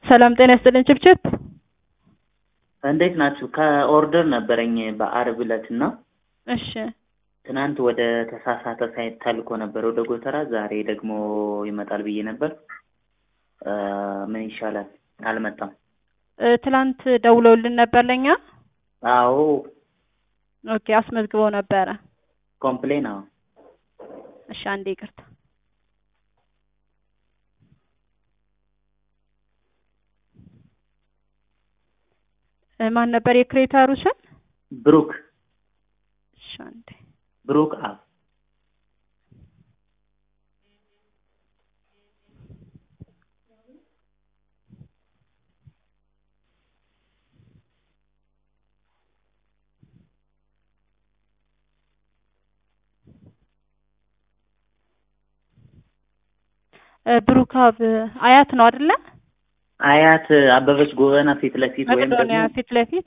ሰላም ጤና ይስጥልኝ ችብችብ። እንዴት ናችሁ? ከኦርደር ነበረኝ በአርብ ዕለት እና እሺ ትናንት ወደ ተሳሳተ ሳይት ተልኮ ነበር ወደ ጎተራ፣ ዛሬ ደግሞ ይመጣል ብዬ ነበር። እ ምን ይሻላል? አልመጣም። እ ትላንት ደውለውልን ነበር ለኛ። አዎ ኦኬ አስመዝግበው ነበረ። ኮምፕሌን። አዎ እሺ አንዴ ይቅርታ። እ ማን ነበር የክሬተሩ ስም? ብሩክ እሺ አንዴ ብሩክ አብ እ ብሩክ አብ አያት ነው አይደለ? አያት አበበች ጎበና ፊት ለፊት ወይም መቄዶንያ ደግሞ ፊት ለፊት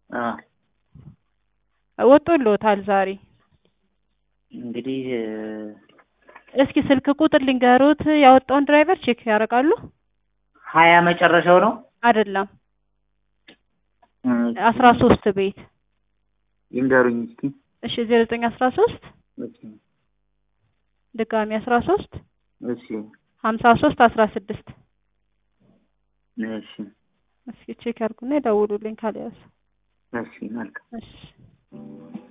አ ወጥቶልዎታል ዛሬ። እንግዲህ እ እስኪ ስልክ ቁጥር ልንገሮት ያወጣውን ድራይቨር ቼክ ያደርጋሉ? ሀያ መጨረሻው ነው። አይደለም እ አስራ ሶስት ቤት ይንገሩኝ እስኪ። እሺ ዜሮ ዘጠኝ አስራ ሶስት እሺ ድጋሚ አስራ ሶስት እሺ ሀምሳ ሶስት አስራ ስድስት እሺ እስኪ ቼክ ያድርጉና ይደውሉልኝ ካልያዙ። እሺ መልካም እሺ